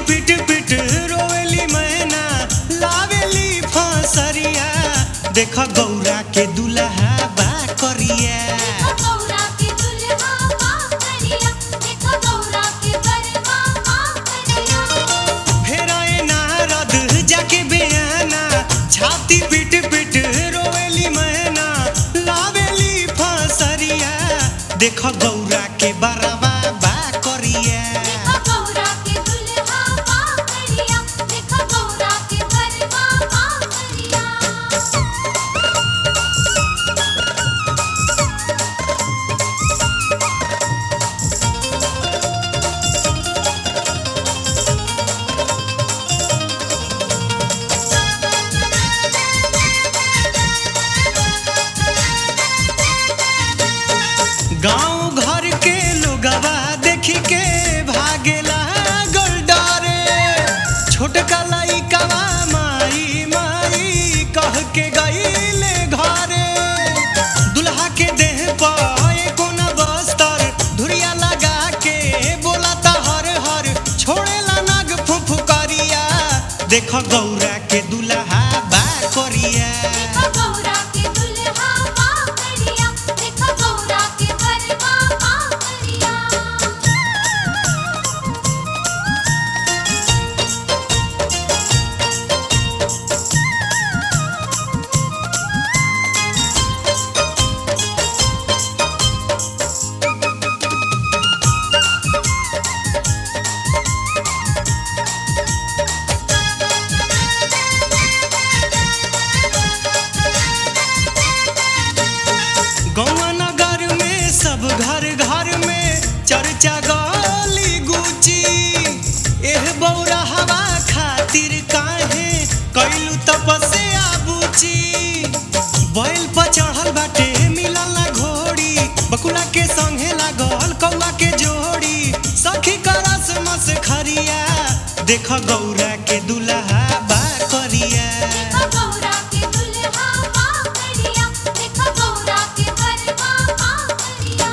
पिट पिट रोवेली मैना लावेली फसरिया देख गौरा के दुल्हा बा करिया देखो गौरा के दुल्हा माँ करिया देखो गौरा के बरवा माँ करिया फेराए नारद जाके बेयाना छाती पिट पिट रोवेली मैना लावेली फसरिया देख गौरा के बरवा बा करिया देखो गौरा के दुल्हा माँ करिया देखो गौरा के बरवा माँ करिया गांव घर के लोगवा देख के भागेला गोलडारे छोटका लइकवा माई माई कह के गईले घरे दुल्हा के देह पर कोना बस्तर धुरिया लगा के बोलाता हर हर छोड़ेला नाग फुफुकरिया देख गौरा के दुल्हा बा करिया देखो गौरा के दुल्हा माँ करिया देखो गौरा के बरवा माँ करिया गौवा नगर में सब घर घर में चर्चा गली गुची एह बौरा हवा खातिर काहे कैलू तपस्या बुची बैल पर चढ़ल बाटे मिलल ना घोड़ी बकुला के संगे लागल कौआ के जोड़ी सखी करस मस खरिया देख गौरा के दुल्हा बा करिया देखो गौरा के दुल्हा माँ करिया देखो गौरा के बरवा माँ करिया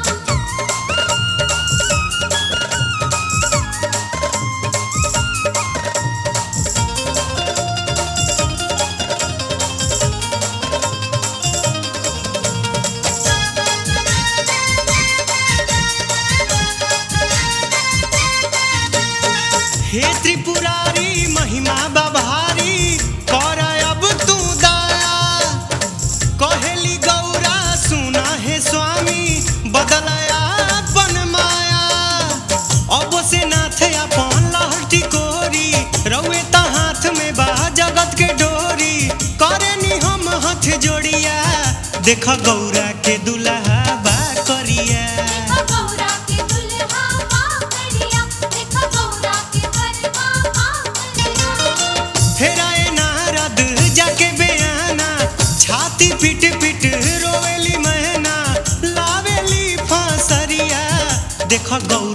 हे त्रिपुरारी महिमा बभारी कर अब तू दया कहेली गौरा सुना हे स्वामी बदलया अपन माया अब से नाथ अपन लहटी कोरी रउए त हाथ में बा जगत के डोरी करे नी हम हाथ जोड़िया देख गौरा के दुल्हा बा करिया देखो गौरा के दुल्हा माँ करिया देखो गौरा के बरवा माँ करिया फेराए नारद जाके बेयाना छाती पिट पिट रोवेली मैना लावेली फांसरिया देख गौ